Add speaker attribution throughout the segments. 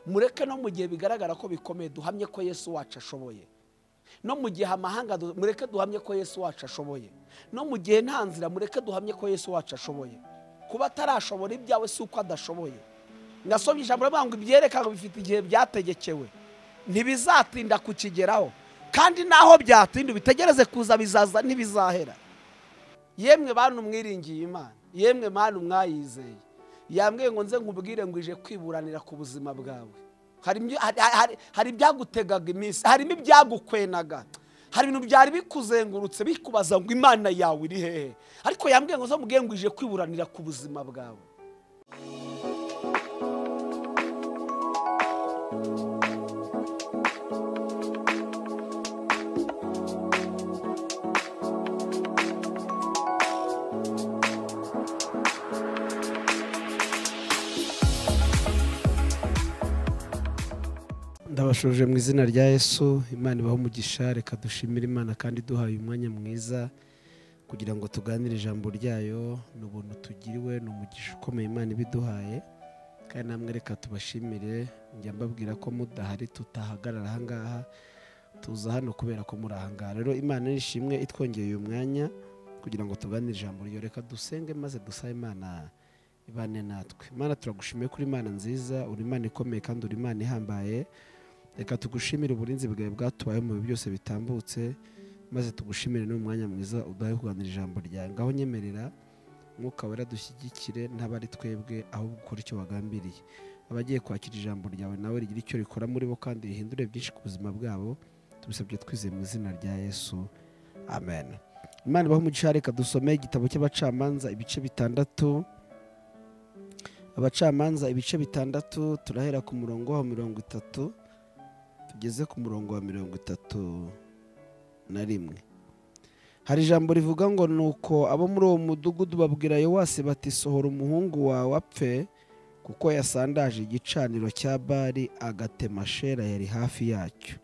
Speaker 1: mureke no mu gihe bigaragara ko bikomeye duhamye ko yesu wacu ashoboye no mu gihe amahanga mureke duhamye ko yesu wacu ashoboye no mu gihe nta nzira mureke duhamye ko yesu wacu ashoboye kuba atarashobora ibyawe si uko adashoboye nasobye ijambo riravuga ngo ibyerekana bifite igihe byategekewe ntibizatinda kukigeraho kandi naho byatinda ubitegereze kuza bizaza ntibizahera yemwe bantu mwiringiye imana yemwe bantu mwayizeye yambwiye ngo nze nkubwire ngo ije kwiburanira ku buzima bwawe hari ibyagutegaga iminsi harimo ibyagukwenaga hari ibintu byari bikuzengurutse bikubaza ngo imana yawe iri hehe ariko yambwiye ngo nze ngo ije kwiburanira ku buzima bwawe ndabashuje mu izina rya yesu imana ibaho umugisha reka dushimire imana kandi duhaye umwanya mwiza kugira ngo tuganire ijambo ryayo ni ubuntu tugiriwe ni umugisha ukomeye imana ibiduhaye kandi namwe reka tubashimire njya mbabwira ko mudahari tutahagarara ahangaha tuza hano kubera ko muri ahangaha rero imana nishimwe itwongeye uyu mwanya kugira ngo tuganire ijambo ryo reka dusenge maze dusabe imana ibane natwe imana turagushimiye kuri imana nziza uri imana ikomeye kandi uri imana ihambaye reka tugushimire uburinzi bwawe bwatubaye mu bintu byose bitambutse maze tugushimire n'umwanya mwiza udahe kuganira ijambo ryawe ngaho nyemerera mwuka wera dushyigikire ntabwo ari twebwe ahubwo ukora icyo wagambiriye abagiye kwakira ijambo ryawe nawe rigira icyo rikora muri bo kandi rihindure byinshi ku buzima bwabo tubisabye twizeye mu izina rya yesu amen imana ibaho umugisha reka dusome igitabo cy'abacamanza ibice bitandatu abacamanza ibice bitandatu turahera ku murongo wa mirongo itatu tugeze ku murongo wa mirongo itatu na rimwe hari ijambo rivuga ngo ni uko abo muri uwo mudugudu babwira yowasi bati sohora umuhungu wawe apfe kuko yasandaje igicaniro cya bari agatema shera yari hafi yacyo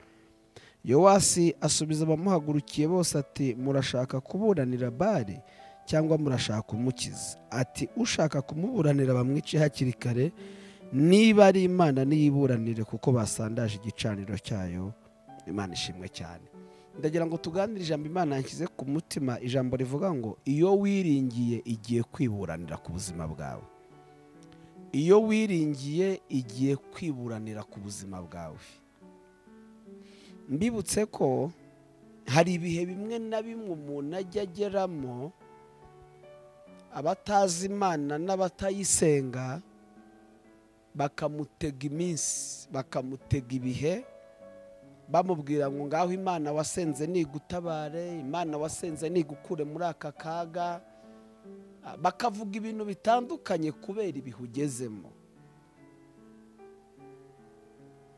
Speaker 1: yowasi asubiza abamuhagurukiye bose ati murashaka kuburanira bari cyangwa murashaka kumukiza ati ushaka kumuburanira bamwice hakiri kare niba ari imana niyiburanire kuko basandaje igicaniro cyayo imana ishimwe cyane ndagira ngo tuganire ijambo imana yashyize ku mutima ijambo rivuga ngo iyo wiringiye igiye kwiburanira ku buzima bwawe iyo wiringiye igiye kwiburanira ku buzima bwawe mbibutse ko hari ibihe bimwe na bimwe umuntu ajya ageramo abatazi imana n'abatayisenga bakamutega iminsi bakamutega ibihe bamubwira ngo ngaho imana wasenze nigutabare imana wasenze nigukure muri aka kaga bakavuga ibintu bitandukanye kubera ibihe ugezemo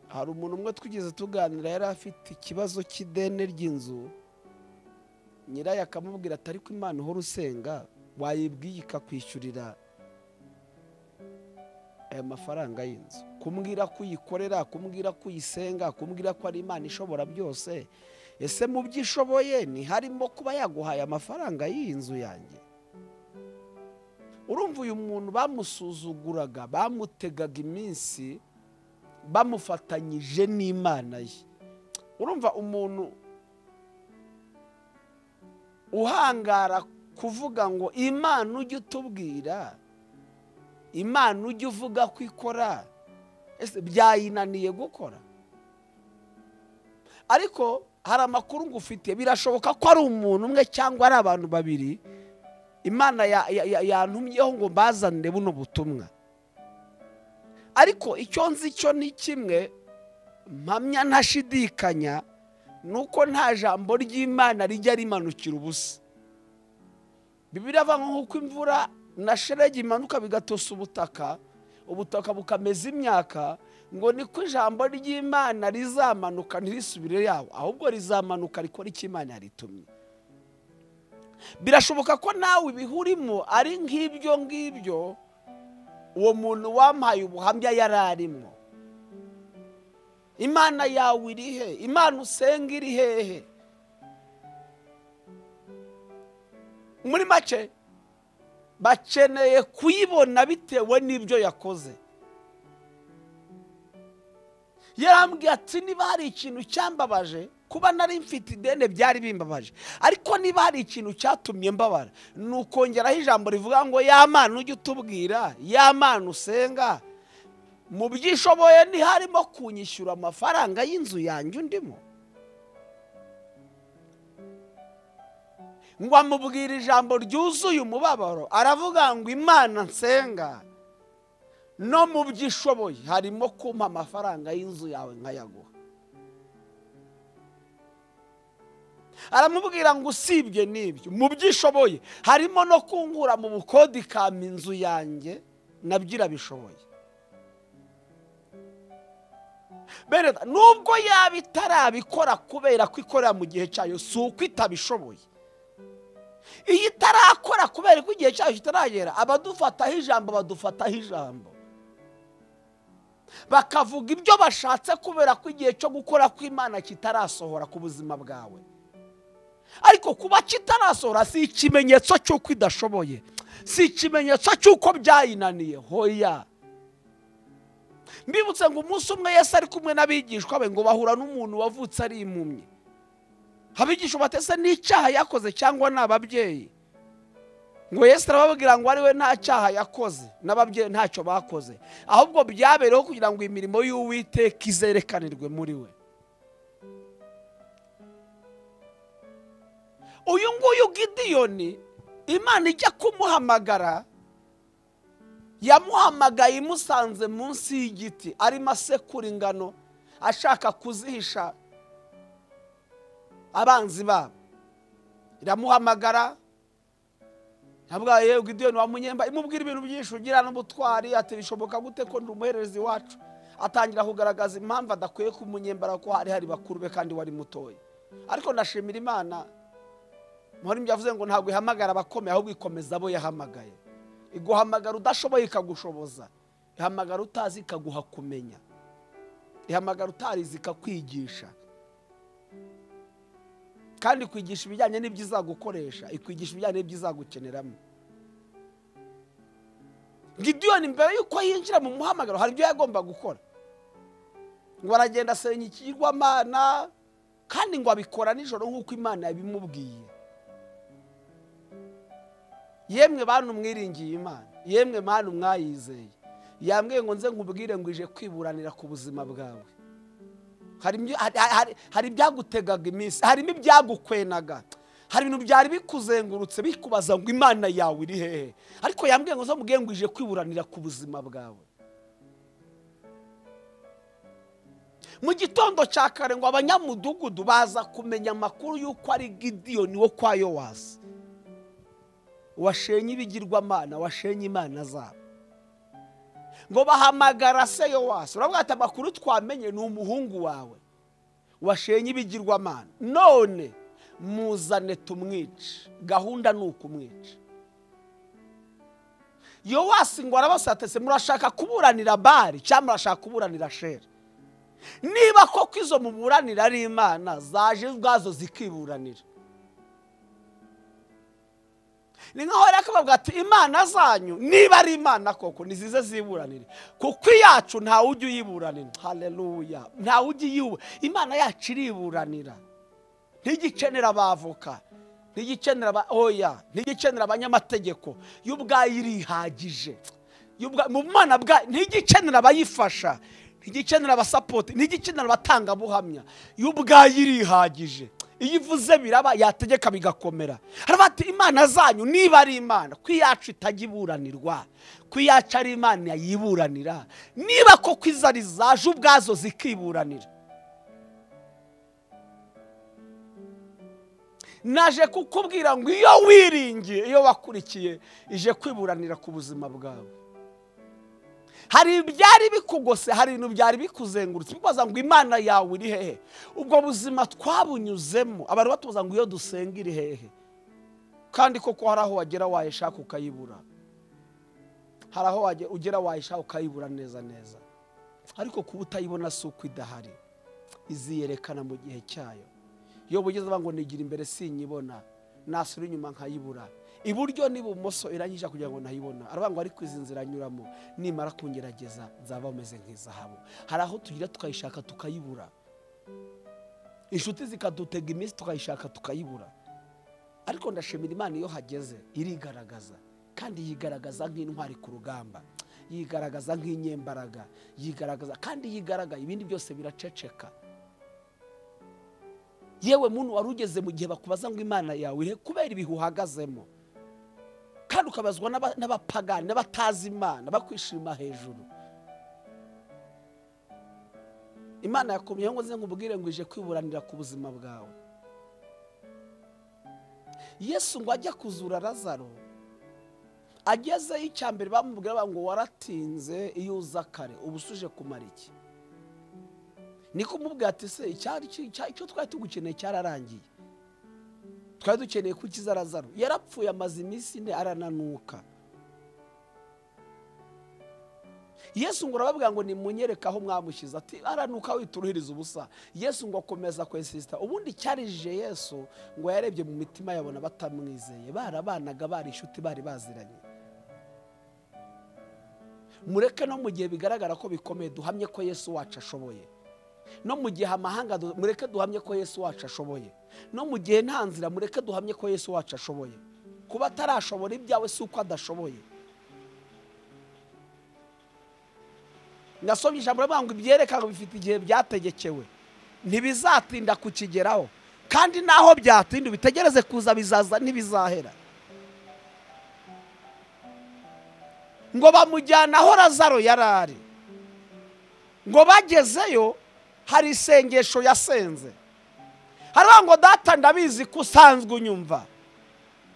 Speaker 1: hari umuntu umwe twigeze tuganira yari afite ikibazo cy'ideni ry'inzu nyirayo akamubwira atari ko imana uhora usenga wayibwiye ikakwishyurira aya mafaranga y'inzu kumbwira ko uyikorera kumbwira ko uyisenga kumbwira ko ari imana ishobora byose ese mu byo ishoboye ntiharimo kuba yaguhaye amafaranga y'iyi nzu yanjye urumva uyu muntu bamusuzuguraga bamutegaga iminsi bamufatanyije n'imana ye urumva umuntu uhangara kuvuga ngo imana ujye utubwira imana ujya uvuga ko ikora byayinaniye gukora ariko hari amakuru ngufite birashoboka ko ari umuntu umwe cyangwa ari abantu babiri imana yantumyeho ngo mbazanire buno butumwa ariko icyo nzi cyo ni kimwe mpamya ntashidikanya ni uko nta jambo ry'imana rijya rimanukira ubusa bibirava nk'uko imvura na sheregi imanuka bigatosa ubutaka ubutaka bukameza imyaka ngo niko ijambo ry'imana rizamanuka ntirisubire yaho ahubwo rizamanuka rikora icyo imana yaritumye birashoboka ko nawe ibihurimo ari nk'ibyo ngibyo uwo muntu wampaye ubuhamya yari arimo imana yawe iri he imana usenga iri hehe muri make bakeneye kuyibona bitewe n'ibyo yakoze yarambwiye ati niba hari ikintu cyambabaje kuba nari mfite ideni byari bimbabaje ariko niba hari ikintu cyatumye mbabara ni ukongeraho ijambo rivuga ngo y'amana ujye utubwira y'amana usenga mu byishoboye ntiharimo kunyishyura amafaranga y'inzu yanjye undimo ngo amubwire ijambo ryuzuye umubabaro aravuga ngo imana nsenga no mu byo ishoboye harimo kumpa amafaranga y'inzu yawe nkayaguha aramubwira ngo usibye n'ibyo mu byo ishoboye harimo no kungura mu bukodi kama inzu yanjye nabyo irabishoboye bene nubwo yaba itarabikora kubera ko ikorera mu gihe cyayo si uko itabishoboye iyo itarakora kubera ko igihe cyayo kitaragera abadufataho ijambo badufataho ijambo bakavuga ibyo bashatse kubera ko igihe cyo gukora kw'imana kitarasohora ku buzima bwawe ariko kuba kitarasohora si ikimenyetso cy'uko idashoboye si ikimenyetso cy'uko byayinaniye hoya mbibutse ngo umunsi umwe yesi ari kumwe n'abigishwa be ngo bahura n'umuntu wavutse ari impumyi abigisha batese n'icyaha yakoze cyangwa ni ababyeyi ngo yesi arababwira ngo ari we nta cyaha yakoze n'ababyeyi ntacyo bakoze ahubwo byabereyeho kugira ngo imirimo y'uwiteka izerekanirwe muri we uyu nguyu gidiyoni imana ijya kumuhamagara yamuhamagaye imusanze munsi y'igiti arimo asekura ingano ashaka kuzihisha abanzi babo iramuhamagara ntabwo yewe idiyoni wa munyemba imubwira ibintu byinshi ugira n'ubutwari ati bishoboka gute ko ndi umuhererezi wacu atangira kugaragaza impamvu adakwiye kumunyembara ko hari hari bakuru be kandi wari mutoya ariko ndashimira imana muhore yavuze ngo ntabwo ihamagara abakomeye ahubwo ikomeza abo yahamagaye iguhamagara udashoboye ikagushoboza ihamagara utazi ikaguha kumenya ihamagara utarizi ikakwigisha kandi ikwigisha ibijyanye n'ibyo izagukoresha ikwigisha ibijyanye n'ibyo izagukeneramo gidiyoni mbere y'uko yinjira mu muhamagaro hari ibyo yagomba gukora ngo aragenda asenya ikigirwamana kandi ngo abikora nijoro nk'uko imana yabimubwiye yemwe bantu mwiringiye imana yemwe bantu mwayizeye yambwiye ngo nze nkubwire ngo ije kwiburanira ku buzima bwawe hari ibyagutegaga iminsi harimo ibyagukwenaga hari ibintu byari bikuzengurutse bikubaza ngo imana yawe iri hehe ariko yambwiye ngo uzamubwiye ngo ije kwiburanira ku buzima bwawe mu gitondo cya kare ngo abanyamudugudu baza kumenya amakuru y'uko ari gidiyoni wo kwa yowasi washenye ibigirwamana washenye imana zabo ngo bahamagara se yowasi uravuga ati amakuru twamenye ni umuhungu wawe washenye ibigirwamana none muzane tumwice gahunda ni ukumwica yowasi ngo arabasatese murashaka kuburanira bari cyangwa murashaka kuburanira sheri niba koko izo muburanira ari imana zaje ubwazo zikiburanira ni nkaho yari akavuga ati imana zanyu niba ari imana koko nizize ziburanire kuko iyacu ntawe ujya uyiburanira hareruya ntawe ujya uyibu imana yacu iriburanira ntigikenera abavoka ntigikenera oya ntigikenera abanyamategeko yo ubwayo irihagije mu mwana bwayo ntigikenera abayifasha ntigikenera abasapoti ntigikenera abatangabuhamya yo ubwayo irihagije iyo ivuze biraba yategeka bigakomera haraba ati imana zanyu niba ari imana ko iyacu itajya iburanirwa ko iyacu ari imana yiburanira niba koko izo ari zaje ubwazo zikiburanira naje kukubwira ngo iyo wiringiye iyo wakurikiye ije kwiburanira ku buzima bwawe hari ibyari bikugose hari ibintu byari bikuzengurutse bibaza ngo imana yawe iri hehe ubwo buzima twabunyuzemo abantu batubuza ngo iyo dusenga iri hehe kandi koko hari aho wagera wayishaka ukayibura hari aho ugera wayishaka ukayibura neza neza ariko kuba utayibona si uko idahari iziyerekana mu gihe cyayo iyo bugeze ngo nigira imbere sinyibona nasura inyuma nkayibura iburyo n'ibumoso iranyisha kugira ngo nayibona aravuga ngo ariko izi nzira anyuramo nimara kungerageza nzaba bameze nk'izahabu hari aho tugira tukayishaka tukayibura inshuti zikadutega iminsi tukayishaka tukayibura ariko ndashimira imana iyo hageze irigaragaza kandi yigaragaza nk'intwari ku rugamba yigaragaza nk'inyembaraga yigaragaza kandi yigaragaza ibindi byose biraceceka yewe muntu wari ugeze mu gihe bakubaza ngo imana yawe irihe kubera ibihe uhagazemo kandi ukabazwa n'aba- n'abapagani n'abatazi imana bakwishima hejuru imana yakomyeho ngo nze nkubwire ngo ije kwiburanira ku buzima bwawe yesu ngo ajya kuzura razaro agezeyo icya mbere bamubwira bamubwira ngo waratinze iyo uza kare uba usuje kumara iki niko umubwira ati se icyari ki- icya- icyo twari tugukeneye cyararangiye twari dukeneye ko ukiza razaro yarapfuye amaze iminsi ine arananuka yesu ngo urababwira ngo nimunyereke aho mwamushyize ati aranuka wituruhiriza ubusa yesu ngo akomeza kwesisita ubundi cyarijije yesu ngo yarebye mu mitima yabona batamwizeye barabanaga bari inshuti bari baziranye mureke no mu gihe bigaragara ko bikomeye duhamye ko yesu wacu ashoboye no mu gihe amahanga du- mureke duhamye ko yesu wacu ashoboye no mu gihe nta nzira mureke duhamye ko yesu wacu ashoboye kuba atarashobora ibyawe si uko adashoboye nasomye ijambo rivuga ngo ibyereka ngo bifite igihe byategekewe ntibizatinda kukigeraho kandi naho byatinda ubitegereze kuza bizaza ntibizahera ngo bamujyana aho razaro yari ari ngo bagezeyo hari isengesho yasenze haravuga ngo data ndabizi ko usanzwe unyumva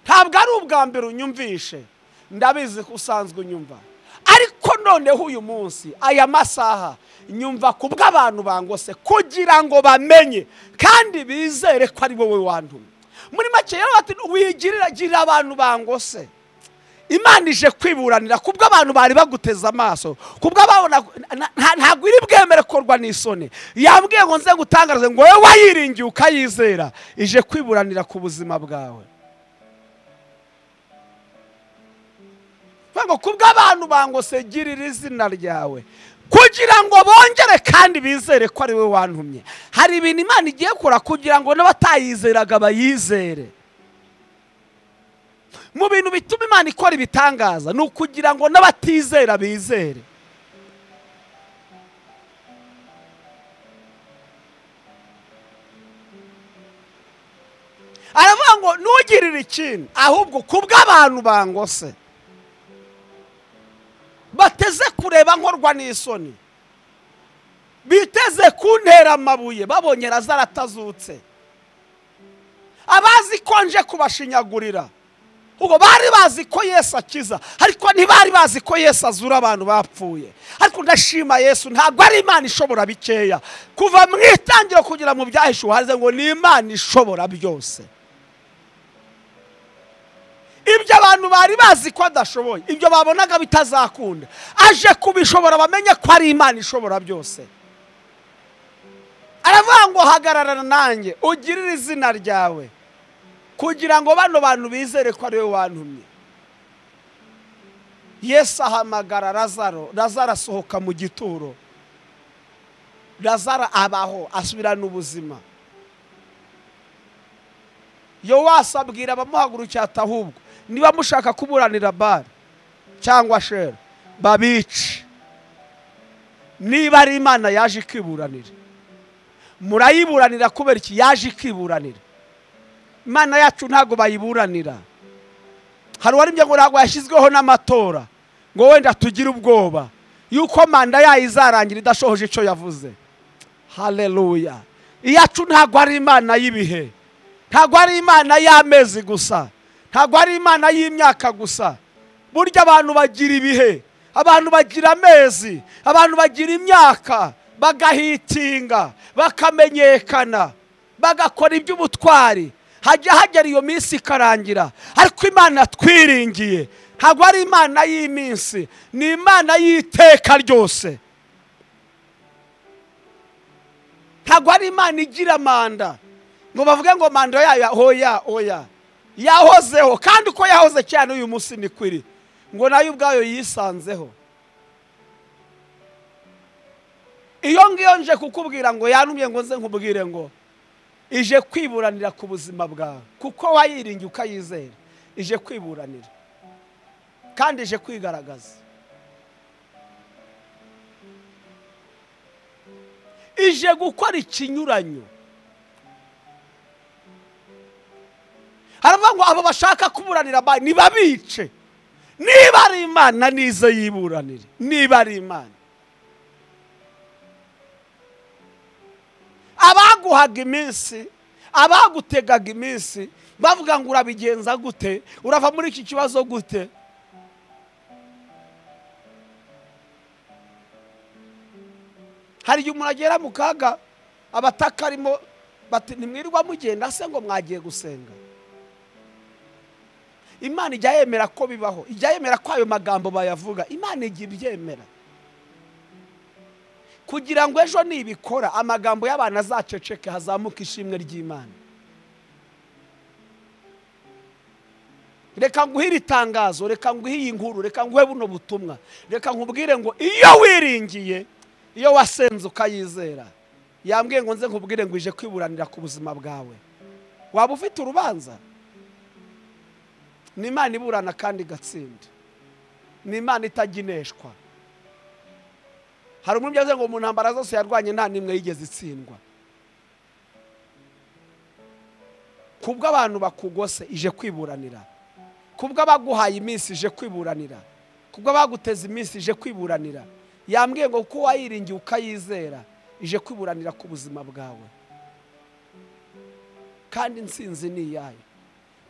Speaker 1: ntabwo ari ubwa mbere unyumvishe ndabizi ko usanzwe unyumva ariko noneho uyu munsi aya masaha nyumva ku bw'abantu bangose kugira ngo bamenye kandi bizere ko ari wowe wantumye muri make rero bati wigirira girira abantu bangose imana ije kwiburanira ku bw'abantu bari baguteze amaso ku bw'ababona ntabwo iri bwemere korwa n'isoni yambwiye ngo nze gutangarize ngo wowe wayiringiye ukayizera ije kwiburanira ku buzima bwawe Vuga ngo ku bw'abantu bangose girira izina ryawe kugira ngo bongere kandi bizere ko ari we wantumye hari ibintu imana igiye kora kugira ngo n'abatayizeraga bayizere mu bintu bituma imana ikora ibitangaza ni ukugira ngo n'abatizera bizere aravuga ngo ntugirire ikintu ahubwo ku bw'abantu bangose bateze kureba nkorwa n'isoni biteze kuntera amabuye babonye razaro atazutse abazi ko nje kubashinyagurira ubwo bari bazi ko yesu akiza ariko ntibari bazi ko yesu azura abantu bapfuye ariko ndashima yesu ntabwo ari imana ishobora bikeya kuva mu itangiro kugera mu byahishuwe haze ngo ni imana ishobora byose ibyo abantu bari bazi ko adashoboye ibyo babonaga bitazakunda aje kubishobora bamenye ko ari imana ishobora byose aravuga ngo hagarara nanjye ugirire izina ryawe kugira ngo bano bantu bizere ko ari we wantumye yesu ahamagara razaro razaro asohoka mu gituro razaro abaho asubirana ubuzima yowasi abwira abamuhagurukira ati ahubwo niba mushaka kuburanira bari cyangwa shera babice niba ari imana yaje ikiburanira murayiburanira kubera iki yaje ikiburanira imana yacu ntabwo bayiburanira hari uwarimye ngo ntabwo yashyizweho n'amatora ngo wenda tugire ubwoba yuko manda yayo izarangira idashohoje icyo yavuze haleluya iyacu ntabwo ari imana y'ibihe ntabwo ari imana y'amezi gusa ntabwo ari imana y'imyaka gusa burya abantu bagira ibihe abantu bagira amezi abantu bagira imyaka bagahitinga bakamenyekana bagakora iby'ubutwari hajya hagera iyo minsi ikarangira ariko imana twiringiye ntabwo ari imana y'iminsi ni imana y'iteka ryose ntabwo ari imana igira manda ngo bavuge ngo manda yayo oya oya yahozeho kandi uko yahoze cyane uyu munsi ni kwiri ngo nayo ubwayo yisanzeho iyo ngiyo nje kukubwira ngo yanumye ngo nze nkubwire ngo ije kwiburanira ku buzima bwawe kuko wayiringiye ukayizera ije kwiburanira kandi ije kwigaragaza ije gukora ikinyuranyo haravuga ngo abo bashaka kuburanira abandi nibabice niba ari imana nizo yiburanire niba ari imana abaguhaga iminsi abagutegaga iminsi bavuga ngo urabigenza gute urava muri iki kibazo gute hari igihe umuntu agera mu kaga abataka arimo bati ntimwirirwa mugenda se ngo mwagiye gusenga imana ijya yemera ko bibaho ijya yemera ko ayo magambo bayavuga imana ijya ibyemera kugira ngo ejo nibikora amagambo y'abantu azaceceke hazamuka ishimwe ry'imana reka nguhe iri tangazo reka nguhe iyi nkuru reka nguhe buno butumwa reka nkubwire ngo iyo wiringiye iyo wasenze ukayizera yambwiye ngo nze nkubwire ngo ije kwiburanira ku buzima bwawe waba ufite urubanza ni imana iburana kandi igatsinda ni imana itagineshwa hari umubyeyi uvuze ngo mu ntambara zose yarwanye nta n'imwe yigeze itsindwa kubwo abantu bakugose ije kwiburanira kubwo abaguhaye iminsi ije kwiburanira kubwo abaguteza iminsi ije kwiburanira yambwiye ngo kuko wayiringiye ukayizera ije kwiburanira ku buzima bwawe kandi insinzi ni iyayo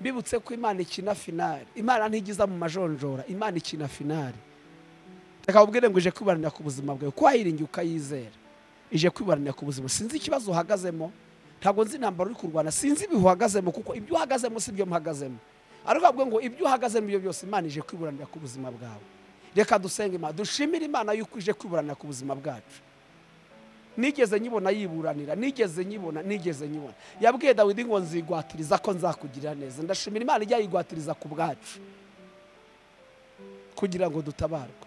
Speaker 1: mbibutse ko imana ikina finari imana ntigiza mu majonjora imana ikina finari reka ubwire ngo ije kwiburanira ku buzima bwawe kuko wayiringiye ukayizera ije kwiburanira ku buzima sinzi ikibazo uhagazemo ntabwo nzi intambaro uri kurwana sinzi ibihe uhagazemo kuko ibyo uhagazemo si byo muhagazemo ariko bavuga ngo ibyo uhagazemo ibyo byose imana ije kwiburanira ku buzima bwawe reka dusenge imana dushimire imana yuko ije kwiburanira ku buzima bwacu nigeze nyibona yiburanira nigeze nyibona nigeze nyibona yabwiye dawidi ngo nzigwatiriza ko nzakugirira neza ndashimira imana ijya yigwatiriza ku bwacu kugira ngo dutabarwe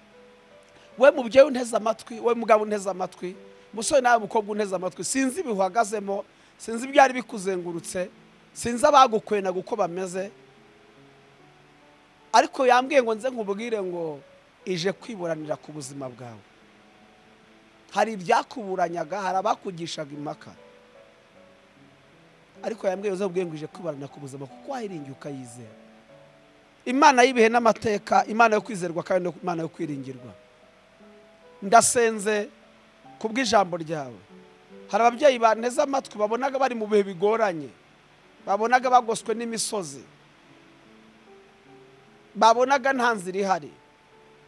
Speaker 1: we mubyeyi unteze amatwi we mugabo unteze amatwi musore nawe mukobwa unteze amatwi sinzi ibihe uhagazemo sinzi ibyari bikuzengurutse sinzi abagukwena uko bameze ariko yambwiye ngo nze nkubwire ngo ije kwiburanira ku buzima bwawe hari ibyakuburanyaga hari abakugishaga impaka ariko yambwiye uzabwiye ngo ije kwiburanira ku buzima kuko wayiringiye ukayizera imana y'ibihe n'amateka imana yo kwizerwa kandi imana yo kwiringirwa ndasenze ku bw'ijambo ryawe hari ababyeyi banteze amatwi babonaga bari mu bihe bigoranye babonaga bagoswe n'imisozi babonaga nta nzira ihari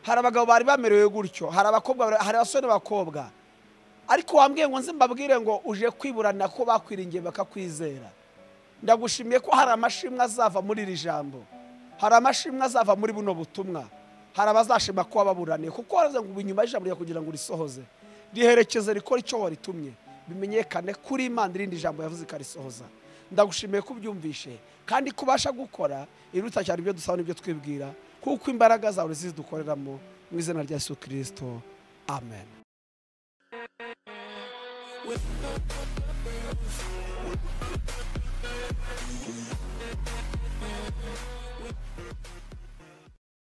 Speaker 1: hari abagabo bari bamerewe gutyo hari abakobwa hari abasore bakobwa ariko wambwiye ngo nzi mbabwire ngo uje kwiburanira ko bakwiringiye bakakwizera ndagushimiye ko hari amashimwe azava muri iri jambo hari amashimwe azava muri buno butumwa hari abazashima ko wababuraniye kuko waravuze ngo inyuma y'ijambo ryawe kugira ngo risohoze riherekeze rikora icyo waritumye bimenyekane kuri imana irindi jambo yavuze ikarisohoza ndagushimiye ko ubyumvishe kandi ko ubasha gukora iruta cyane ibyo dusaba n'ibyo twibwira kuko imbaraga zawe zidukoreramo mu izina rya Yesu kirisito amen